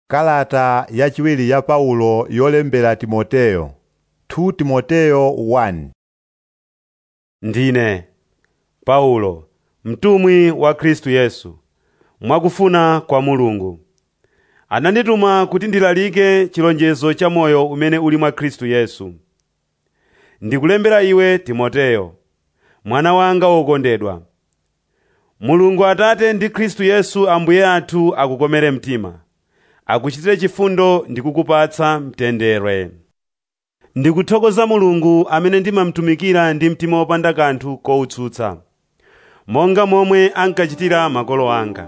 Kalata yachiwiri ya Paulo yolembera Timoteyo 2 Timoteyo 1 Ndine Paulo, mtumwi wa Khristu Yesu, mwakufuna kwa Mulungu. Anandituma kuti ndilalike chilonjezo cha moyo umene uli mwa Khristu Yesu. Ndikulembera iwe Timoteyo, mwana wanga wokondedwa. Mulungu Atate ndi Khristu Yesu Ambuye athu akukomere mtima, akuchitire chifundo ndi kukupatsa mtendere. Ndikuthokoza Mulungu amene ndimamutumikira ndi mtima wopanda kanthu kowutsutsa, monga momwe ankachitira makolo anga.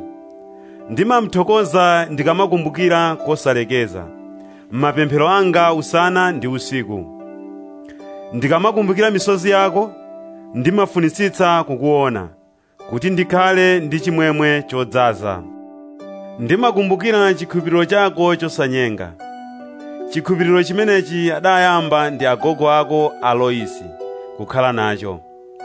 Ndimamuthokoza ndikamakumbukira kosalekeza m'mapemphero anga usana ndi usiku. Ndikamakumbukira misozi yako, ndimafunitsitsa kukuona, kuti ndikhale ndi chimwemwe chodzaza. Ndimakumbukira chikhulupiriro chako chosanyenga. Chikhulupiriro chimenechi adayamba ndi agogo ako a Loisi kukhala nacho.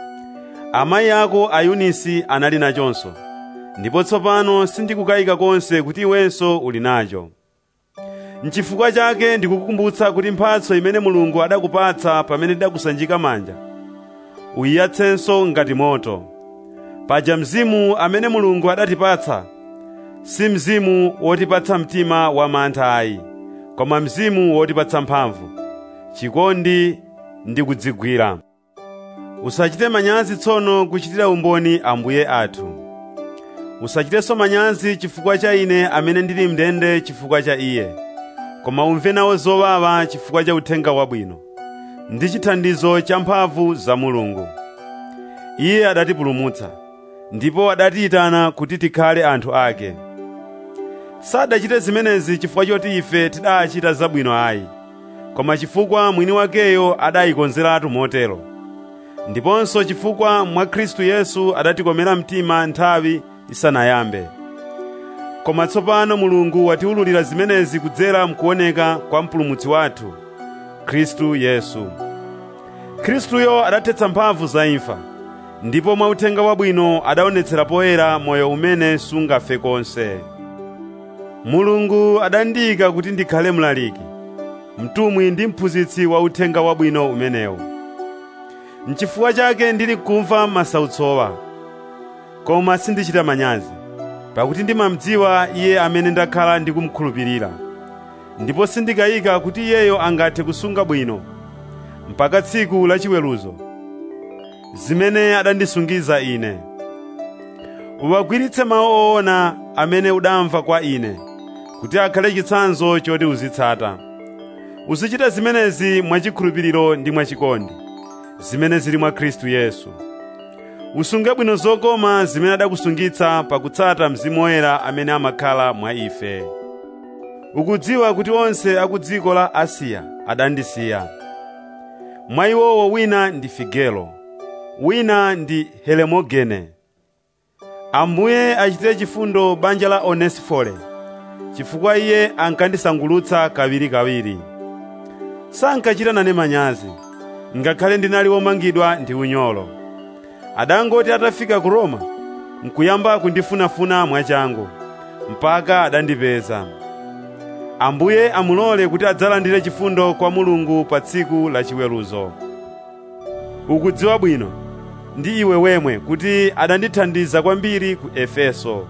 Amayi ako a Yunisi anali nachonso, ndipo tsopano sindikukayika konse kuti iwenso uli nacho. N'chifukwa chake ndikukukumbutsa kuti mphatso imene Mulungu adakupatsa pamene ndidakusanjika manja, uyiyatsenso ngati moto. Paja mzimu amene Mulungu adatipatsa si mzimu wotipatsa mtima wa mantha ayi, koma mzimu wotipatsa mphamvu, chikondi ndi kudzigwira. Usachite manyazi tsono kuchitira umboni Ambuye athu. Usachitenso manyazi chifukwa cha ine amene ndili mndende chifukwa cha Iye, koma umve nawo zowawa chifukwa cha uthenga wabwino, ndi chithandizo cha mphamvu za Mulungu. Iye adatipulumutsa, ndipo adatiyitana kuti tikhale anthu ake. Sadachite zimenezi chifukwa choti ife tidachita zabwino ayi, koma chifukwa mwini wakeyo adayikonzeratu motero. Ndiponso chifukwa mwa Khristu Yesu adatikomera mtima nthawi isanayambe. Koma tsopano Mulungu watiwululira zimenezi kudzera mkuoneka kwa mpulumutsi wathu, Khristu Yesu. Khristuyo adathetsa mphamvu za imfa, ndipo mwa uthenga wabwino adaonetsera poyera moyo umene sungafe konse. Mulungu adandiyika kuti ndikhale mlaliki, mtumwi ndi mphunzitsi wa uthenga wabwino umenewu. N'chifukwa chake ndili kumva masautsowa, koma sindichita manyazi, pakuti ndimamudziwa Iye amene ndakhala ndikumukhulupirira, ndipo sindikayika kuti Iyeyo angathe kusunga bwino mpaka tsiku la chiweruzo, zimene adandisungiza ine. Uwagwiritse mawu owona amene udamva kwa ine, kuti akhale chitsanzo choti uzitsata. Uzichita zimenezi mwachikhulupiriro ndi mwachikondi, zimene zili mwa Khristu Yesu. Usunge bwino zokoma zimene adakusungitsa pakutsata Mzimu Woyera amene amakhala mwa ife. Ukudziwa kuti onse a ku dziko la Asiya adandisiya. Mwa iwowo wina ndi Figelo, wina ndi Helemogene. Ambuye achitire chifundo banja la Onesifore, chifukwa iye ankandisangulutsa kawirikawiri. Sankachita nane manyazi, ngakhale ndinali womangidwa ndi unyolo. Adangoti atafika ku Roma, nkuyamba kundifunafuna mwachangu, mpaka adandipeza. Ambuye amulole kuti adzalandire chifundo kwa Mulungu pa tsiku la chiweruzo. Ukudziwa bwino ndi iwe wemwe kuti adandithandiza kwambiri ku Efeso.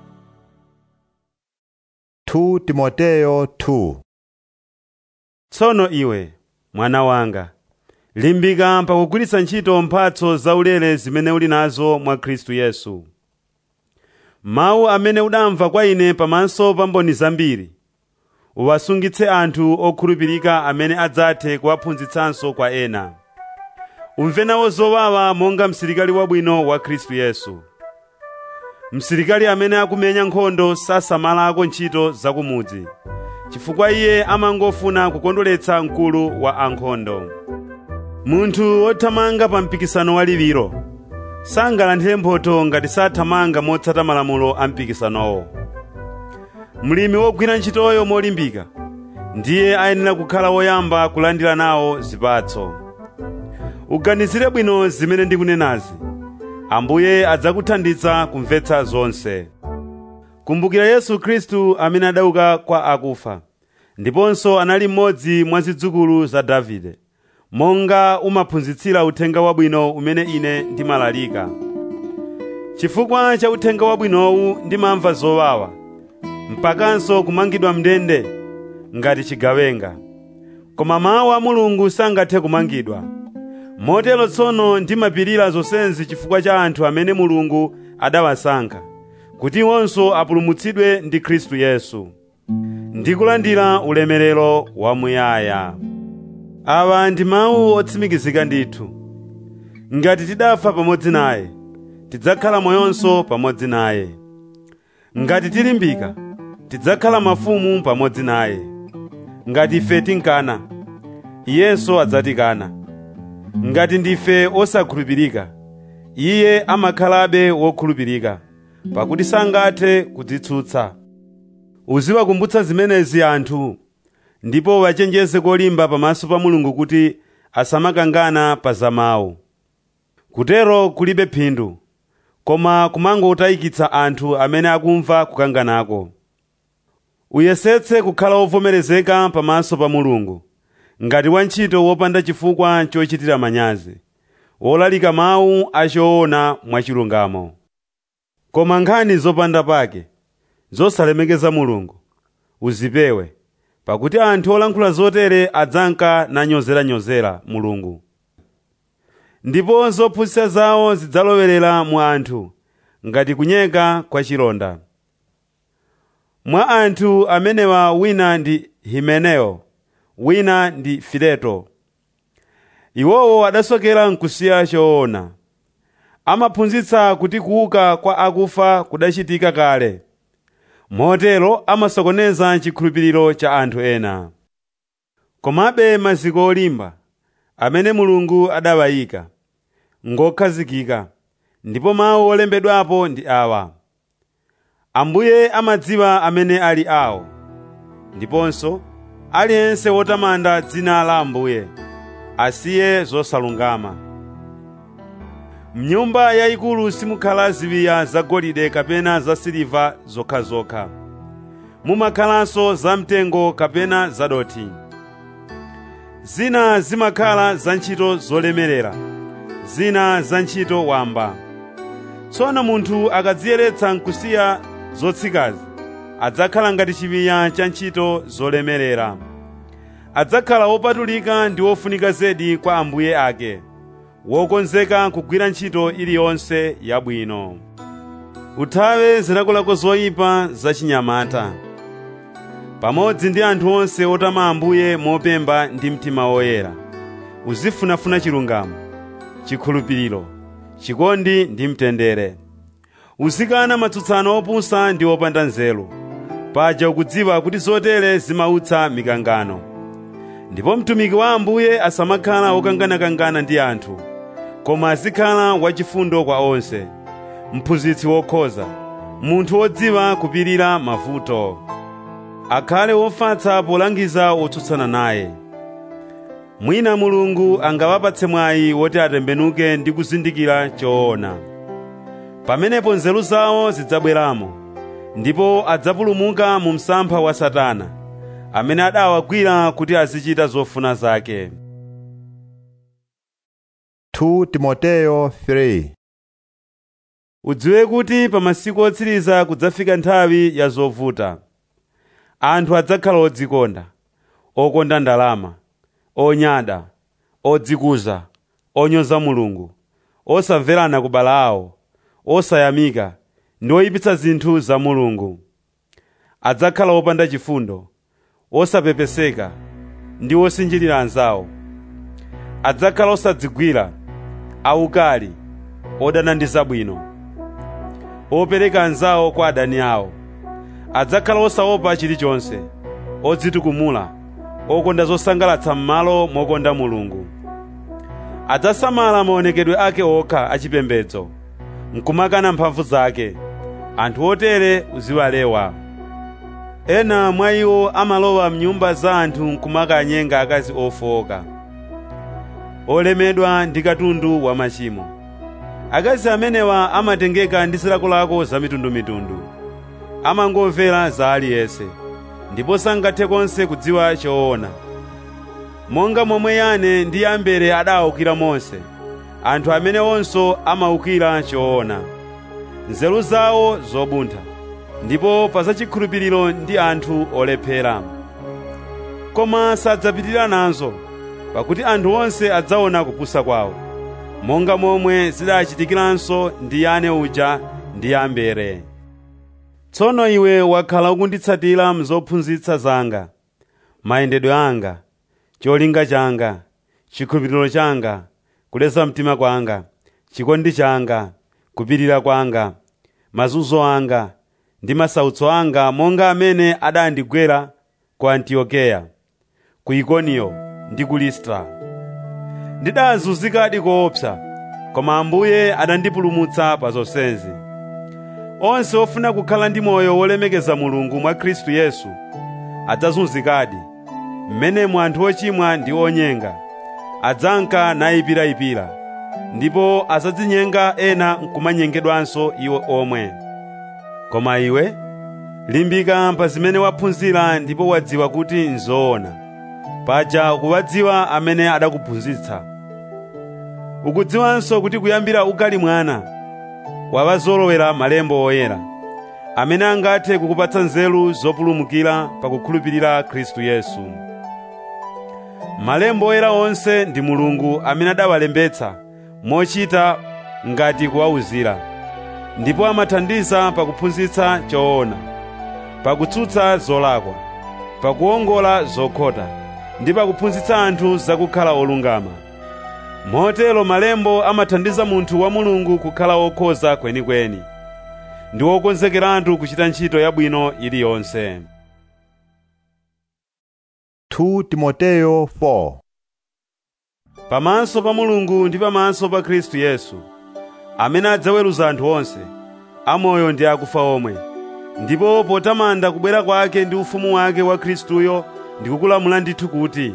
2 Timoteyo 2 Tsono iwe, mwana wanga, limbika pakugwiritsa ntchito mphatso zaulere zimene uli nazo mwa Khristu Yesu. Mawu amene udamva kwa ine pamaso pa mboni zambiri, uwasungitse anthu okhulupirika amene adzathe kuwaphunzitsanso kwa ena. Umve nawo zowawa monga msilikali wabwino wa Khristu Yesu. Msilikali amene akumenya nkhondo sasamalako ntchito zakumudzi, chifukwa iye amangofuna kukondweretsa mkulu wa ankhondo. Munthu wothamanga pa mpikisano waliwiro sangalandire mphotho ngati sathamanga motsata malamulo a mpikisanowo. Mlimi wogwira ntchitoyo molimbika ndiye ayenera kukhala woyamba kulandira nawo zipatso. Uganizire bwino zimene ndikunenazi, Ambuye adzakuthandiza kumvetsa zonse. kumbukira yesu khristu amene adauka kwa akufa ndiponso anali mmodzi mwa zidzukulu za davide monga umaphunzitsira uthenga wabwino umene ine ndimalalika chifukwa cha uthenga wabwinowu ndimamva zowawa mpakanso kumangidwa mndende ngati chigawenga koma mawu a mulungu sangathe kumangidwa motero tsono ndimapirira zonsezi chifukwa cha anthu amene mulungu adawasankha kuti iwonso apulumutsidwe ndi khristu yesu ndikulandira ulemerero wamuyaya awa ndi mawu otsimikizika ndithu ngati tidafa pamodzi naye tidzakhala moyonso pamodzi naye ngati tilimbika tidzakhala mafumu pamodzi naye ngati ife tinkana iyenso adzatikana ngati ndife osakhulupirika iye amakhalabe wokhulupirika pakuti sangathe kudzitsutsa uziwakumbutsa zimenezi anthu ndipo wachenjeze kolimba pamaso pa mulungu kuti asamakangana pa zamawu kutero kulibe phindu koma kumangotayikitsa anthu amene akumva kukanganako uyesetse kukhala wovomerezeka pamaso pa mulungu ngati wantchito wopanda chifukwa chochitira manyazi wolalika mawu achoona mwachilungamo koma nkhani zopanda pake zosalemekeza mulungu uzipewe pakuti anthu olankhula zotere adzanka nanyozeranyozera mulungu ndipo zophunzitsa zawo zidzalowerera mu anthu ngati kunyeka kwa chilonda mwa anthu amenewa wina ndi himeneo wina ndi fileto iwowo adasokera nkusiya choona amaphunzitsa kuti kuuka kwa akufa kudachitika kale motero amasokoneza chikhulupiriro cha anthu ena komabe maziko olimba amene mulungu adawayika ngokhazikika ndipo mawu olembedwapo ndi awa ambuye amadziwa amene ali awo ndiponso aliyense wotamanda dzina la ambuye asiye zosalungama mnyumba yayikulu simukhala ziwiya zagolide kapena zasiliva zokhazokha mumakhalanso zamtengo kapena zadoti zina zimakhala za ntchito zolemerera zina za ntchito wamba tsono munthu akadziyeretsa nkusiya zotsikazi adzakhala ngati chiwiya cha ntchito zolemerera adzakhala wopatulika ndi wofunika zedi kwa ambuye ake wokonzeka kugwira ntchito iliyonse yabwino uthawe zilakolako zoyipa zachinyamata pamodzi ndi anthu onse otama ambuye mopemba ndi mtima woyera uzifunafuna chilungamo chikhulupiriro chikondi ndi mtendere uzikana matsutsano opusa ndi opanda nzeru paja ukudziwa kuti zotere zimautsa mikangano ndipo mtumiki wa ambuye asamakhala wokanganakangana ndi anthu koma azikhala wachifundo kwa onse mphunzitsi wokhoza munthu wodziwa kupirira mavuto akhale wofatsa polangiza otsutsana naye mwina mulungu angawapatse mwayi woti atembenuke ndi kuzindikira choona pamenepo nzeru zawo zidzabweramo ndipo adzapulumuka mu msampha wa satana amene adawagwira kuti azichita zofuna zake 2 Timoteyo 3 udziwe kuti pa masiku otsiriza kudzafika nthawi ya zovuta anthu adzakhala odzikonda okonda ndalama onyada odzikuza onyoza mulungu osamverana kubala awo osayamika ndi oyipitsa zinthu za mulungu adzakhala opanda chifundo osapepeseka ndi osinjirira anzawo adzakhala osadzigwira aukali odana ndi zabwino opereka anzawo kwa adani awo adzakhala osaopa chilichonse odzitukumula okonda zosangalatsa m'malo mokonda mulungu adzasamala maonekedwe ake okha achipembedzo nkumakana mphamvu zake anthu otere uziwalewa ena mwa iwo amalowa mnyumba za anthu nkumakanyenga akazi ofowoka olemedwa ndi katundu wa machimo akazi amenewa amatengeka ndi zilakolako za mitundumitundu amangomvera za aliyense ndipo sangathe konse kudziwa choona monga momwe yane ndi yambere adawukira Mose anthu amene onso amawukira choona nzeru zawo zobuntha ndipo pa zachikhulupiriro ndi anthu olephera koma sadzapitirira nazo pakuti anthu onse adzaona kupusa kwawo monga momwe zidachitikiranso ndi yane uja ndi yambere tsono iwe wakhala ukunditsatira mzophunzitsa zanga mayendedwe anga cholinga changa chikhulupiriro changa kuleza mtima kwanga chikondi changa kupirira kwanga mazunzo anga ndi masautso anga monga amene adandigwera ku antiokeya ku ikoniyo ndi ku listra ndidazunzikadi koopsa koma ambuye adandipulumutsa pa zonsezi onse ofuna kukhala ndi moyo wolemekeza mulungu mwa khristu yesu adzazunzikadi mmenemu anthu ochimwa ndi onyenga adzanka nayipirayipira ndipo azadzinyenga ena nkumanyengedwanso iwo omwe koma iwe limbika pa zimene waphunzira ndipo wadziwa kuti nzoona paja ukuwadziwa amene adakuphunzitsa ukudziwanso kuti kuyambira ukali mwana wawazolowera malembo oyera amene angathe kukupatsa nzeru zopulumukira pakukhulupirira khristu yesu malembo oyera onse ndi mulungu amene adawalembetsa mochita ngati kuwawuzira ndipo amathandiza pakuphunzitsa choona pakutsutsa zolakwa pakuwongola zokhota ndi pakuphunzitsa anthu zakukhala olungama motero malembo amathandiza munthu wa mulungu kukhala wokhoza kwenikweni ndi wokonzekeratu kuchita ntchito yabwino iliyonse 2 Timoteyo 4 pamaso pa mulungu ndi pamaso pa khristu yesu amene adzaweruza anthu onse amoyo ndi akufa omwe ndipo potamanda kubwera kwake ndi ufumu wake wa khristuyo ndikukulamula ndithu kuti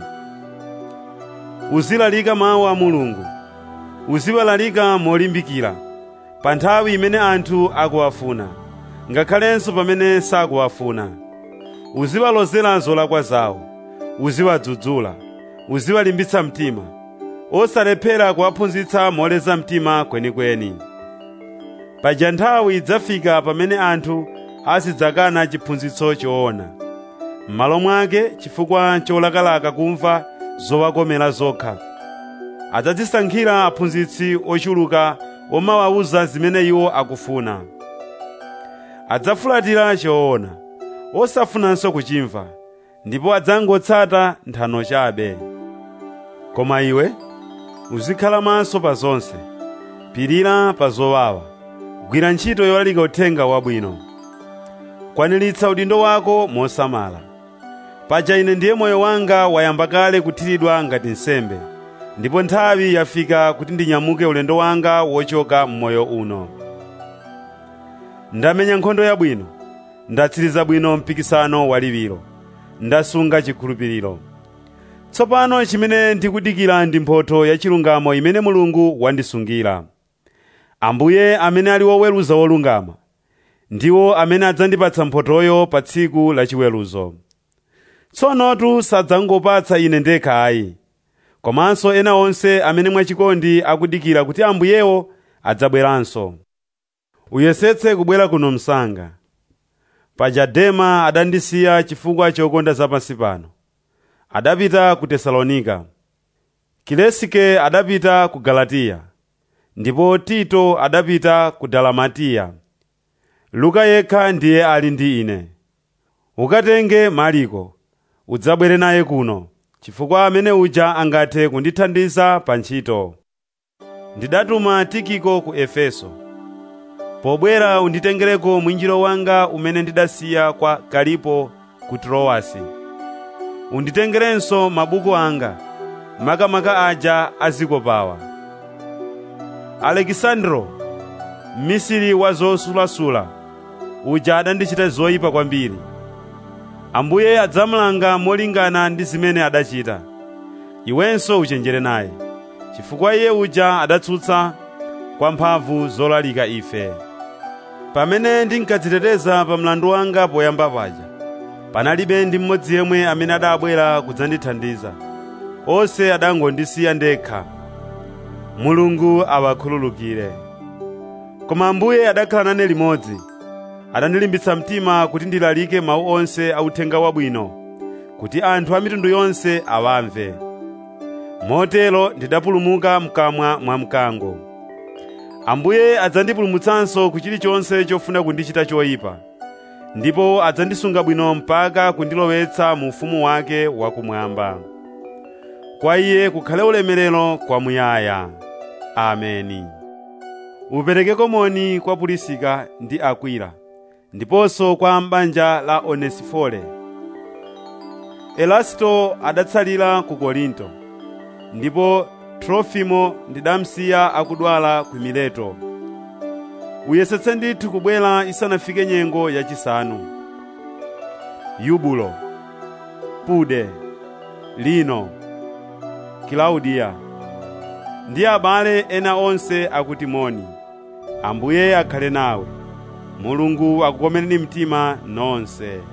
uzilalika mawu a mulungu uziwalalika molimbikira pa nthawi imene anthu akuwafuna ngakhalenso pamene sakuwafuna uziwalozera zolakwa zawo uziwadzudzula uziwalimbitsa mtima osalephera kuwaphunzitsa moleza mtima kwenikweni paja nthawi idzafika pamene anthu azidzakana chiphunzitso choona m'malo mwake chifukwa cholakalaka kumva zowakomera zokha adzadzisankhira aphunzitsi ochuluka omawawuza zimene iwo akufuna adzafulatira choona osafunanso kuchimva ndipo adzangotsata nthano chabe koma iwe uzikhala maso pa zonse pirira pa zowawa gwira ntchito yolalika uthenga wabwino kwaniritsa udindo wako mosamala paja ine ndiye moyo wanga wayamba kale kuthiridwa ngati nsembe ndipo nthawi yafika kuti ndinyamuke ulendo wanga wochoka m'moyo uno ndamenya nkhondo yabwino ndatsiriza bwino mpikisano waliwiro ndasunga chikhulupiriro tsopano chimene ndikudikira ndi mphotho ya chilungamo imene mulungu wandisungira ambuye amene ali woweruza wolungama ndiwo amene adzandipatsa mphothoyo pa tsiku lachiweruzo tsonotu sadzangopatsa ine ndekha ayi komanso ena onse amene mwachikondi akudikira kuti ambuyewo adzabweranso uyesetse kubwera kuno msanga paja dema adandisiya chifukwa chokonda zapansi pano adapita ku tesalonika kilesike adapita ku galatiya ndipo tito adapita ku dalamatiya luka yekha ndiye ali ndi ine ukatenge mariko udzabwere naye kuno chifukwa amene uja angathe kundithandiza pa ntchito ndidatuma tikiko ku efeso pobwera unditengereko mwinjiro wanga umene ndidasiya kwa kalipo ku trowasi unditengerenso mabuku anga makamaka aja azikopawa alekisandro mmisiri wa zosulasula uja adandichita zoyipa kwambiri ambuye adzamulanga molingana ndi zimene adachita iwenso uchenjere naye chifukwa iye uja adatsutsa kwa mphamvu zolalika ife pamene ndinkadziteteza pa mlandu wanga poyamba paja panalibe ndi mmodzi yemwe amene adabwera kudzandithandiza onse adangondisiya ndekha mulungu awakhululukire koma ambuye adakhala nane limodzi adandilimbitsa mtima kuti ndilalike mawu onse a uthenga wabwino kuti anthu a mitundu yonse awamve motero ndidapulumuka mkamwa mwa mkango ambuye adzandipulumutsanso ku chilichonse chofuna kundichita choyipa ndipo adzandisunga bwino mpaka kundilowetsa mu ufumu wake wakumwamba kwa iye kukhale ulemerero kwamuyaya ameni uperekeko moni kwa pulisika ndi akwila ndiponso kwa m'banja la onesifore elasito adatsalira ku korinto ndipo trofimo ndidamsiya akudwala ku mileto uyesetse ndithu kubwera isanafike nyengo yachisanu yubulo pude lino kilaudiya ndi abale ena onse akuti moni ambuye akhale nawe mulungu akukomereni mtima nonse